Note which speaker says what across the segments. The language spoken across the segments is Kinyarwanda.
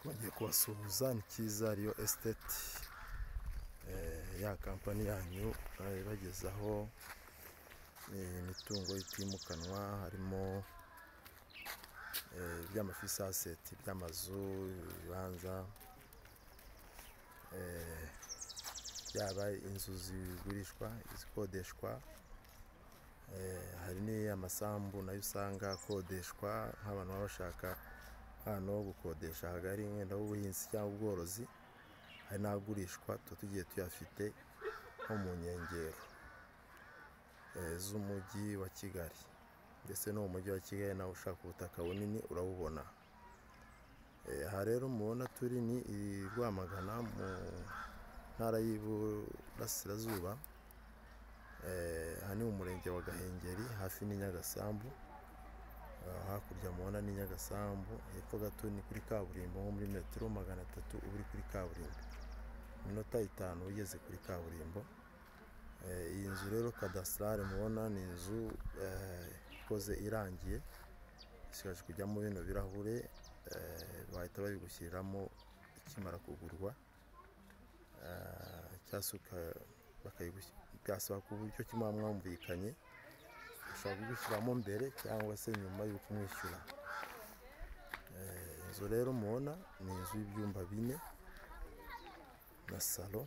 Speaker 1: bagiye kubasuhuza ni cyiza riyo esiteti ya kampani yanyu bari bagezaho imitungo itimukanwa harimo iby'amafisaseti by'amazu ibibanza yaba inzu zigurishwa izikodeshwa hari n'amasambu nayo usanga akodeshwa nk'abantu baba bashaka ahantu ho gukodesha hagari wenda h'ubuhinzi cyangwa ubworozi hari n'agurishwa tuba tugiye tuyafite nko mu nkengero z'umujyi wa Kigali ndetse no mu mujyi wa Kigali nawe ushaka ubutaka bunini urabubona aha rero mubona turi ni i Rwamagana mu ntara y'Iburasirazuba aha ni mu murenge wa Gahengeri hafi n'i Nyagasambu hakurya mubona ni Nyagasambu hepfo gato ni kuri kaburimbo nko muri metero magana atatu uba uri kuri kaburimbo iminota itanu ugeze kuri kaburimbo iyi nzu rero kadasitarari mubona ni inzu ikoze irangiye isigaje kujyamo bino birahure bahita babigushyiriramo ikimara kugurwa byasaba ku buryo kimwe mwumvikanye ushobora kugushyiramo mbere cyangwa se nyuma y'uko umwishyura inzu rero mubona ni inzu y'ibyumba bine na salo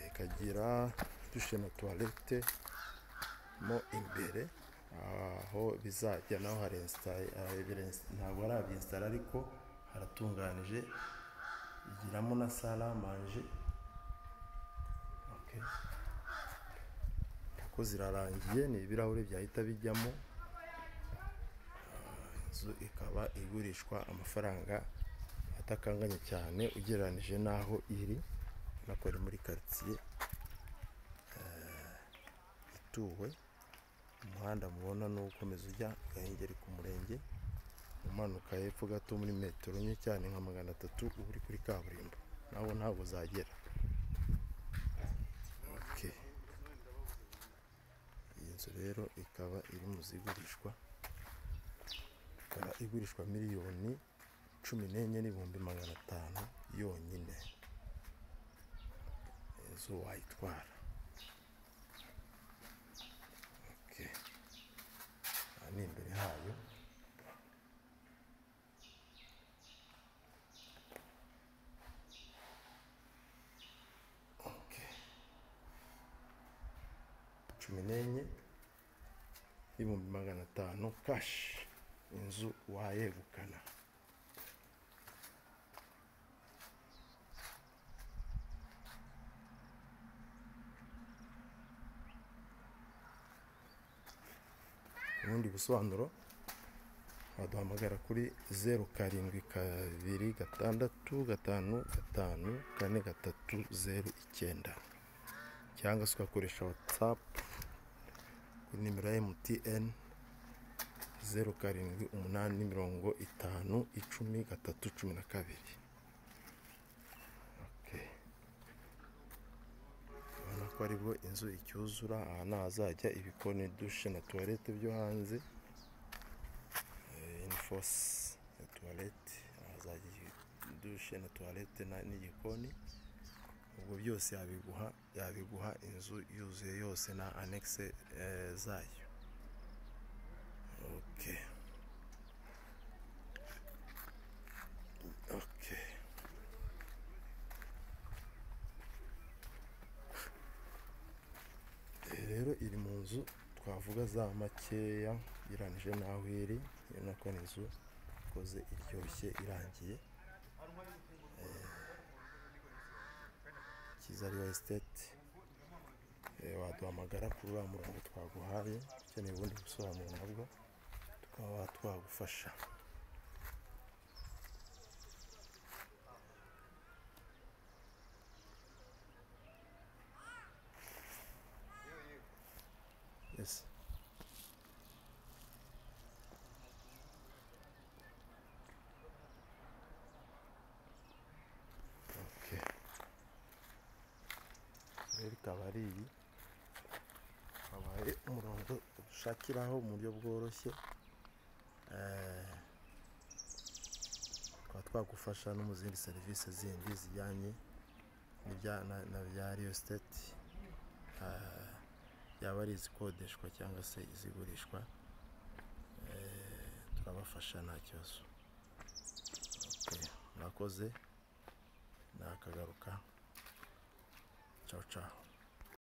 Speaker 1: ikagira dushe na tuwarete mo imbere aho bizajya naho ntabwo harabyesitara ariko haratunganije igiramo na saramanje ko zirarangiye ni ibirahuri byahita bijyamo inzu ikaba igurishwa amafaranga atakanganye cyane ugereranyije n'aho iri nako ari muri karitsiye ituwe umuhanda mubona ni ukomeza ujya gahengeri ku murenge umanuka hepfo gato muri metero nke cyane nka magana atatu uba uri kuri kaburimbo nawe ntabwo uzagera inzu rero ikaba iri mu zigurishwa ikaba igurishwa miliyoni cumi n'enye n'ibihumbi magana atanu yonyine inzu wayitwara aha ni imbere hayo cumi n'enye y'ibihumbi magana atanu kashi inzu wayegukana ubundi busobanuro waduhamagara kuri zeru karindwi kabiri gatandatu gatanu gatanu kane gatatu zeru icyenda cyangwa se ugakoresha watsapu kuri nimero ya emutiyeni zeru karindwi umunani mirongo itanu icumi gatatu cumi na kabiri urabona ko aribwo inzu icyuzura aha ni ahazajya ibikoni dushe na tuwarete byo hanze inifosi na tuwarete ahazajya dushe na tuwarete n'igikoni ubwo byose yabiguha yabiguha inzu yuzuye yose na anekise zayo oke oke rero iri mu nzu twavuga za makeya ugereranyije n'aho iri iyo nako ni inzu ikoze iryoshye irangiye cyiza riyo esiteti waduhamagara kuri uriya murongo twaguhaye ukeneye ubundi busobanuro nabwo tukaba twagufasha Yes. ikaba ari iyi akaba ari umurongo ushakiraho mu buryo bworoshye tukaba twagufasha no mu zindi serivisi zindi zijyanye n'ibya- na- na bya riyo siteti yaba ari izikodeshwa cyangwa se izigurishwa Eh, turabafasha nta kibazo Okay, murakoze nakagaruka cawu cawu